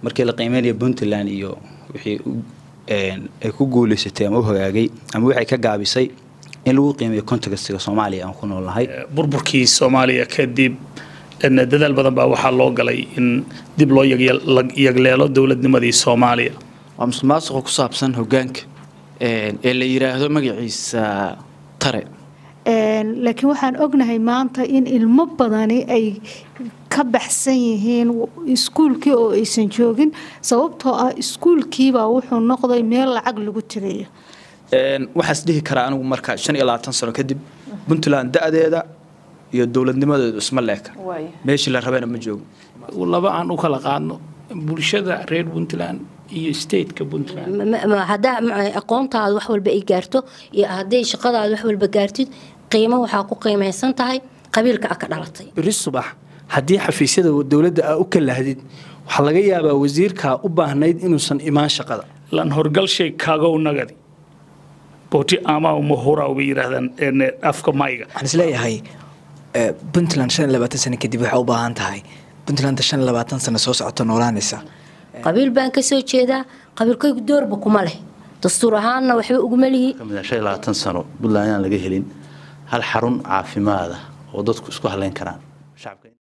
markii la qiimeynaya puntland iyo wixii ay ku guuleysatay ama u hagaagay ama waxay ka gaabisay in lagu qiimeeyo contextiga soomaaliya aan ku noolnahay burburkii soomaaliya kadib dadaal badan baa waxaa loo galay in dib loo yagleelo dowladnimadii soomaaliya waa musuq maasuqa ku saabsan hogaanka ee la yiraahdo magaciisa tare laakiin waxaan ognahay maanta in ilmo badani ay ka baxsan yihiin iskuulkii oo aysan joogin sababtoo ah iskuulkiibaa wuxuu noqday meel lacag lagu tiriyo waxaas dhihi karaa anigu marka shan iyo labaatan sano kadib puntland da-deeda iyo dowladnimadeedu isma leeka meeshii la rabana ma joogo laba aan u kala qaadno bulshada reer puntland iyo stateka puntland haddaa aqoontaada wax walba ay gaarto iyo hadday shaqadaada wax walba gaartid qiimo waxaa ku qiimaysan tahay qabiilka a ka dhalatay beri subax haddii xafiisyada dowladda aa u kalahdid waxaa laga yaabaa wasiirkaa u baahnayd inuusan imaan shaqada lan horgalshay kaagow nagadi booti ama mahura bay yidhaahdaan afka mayga waxaan isleeyahay puntland shan iyo labaatan sano kadib waxay u baahan tahay puntland shan iyo labaatan sano soo socota noolaanaysa qabiil baan ka soo jeedaa qabiilkaygu doorba kuma leh dastuur ahaanna waxba uguma lihi shan iyo labaatan sano puntland inaan laga helin hal xarun caafimaada oo dadku isku haleyn karaan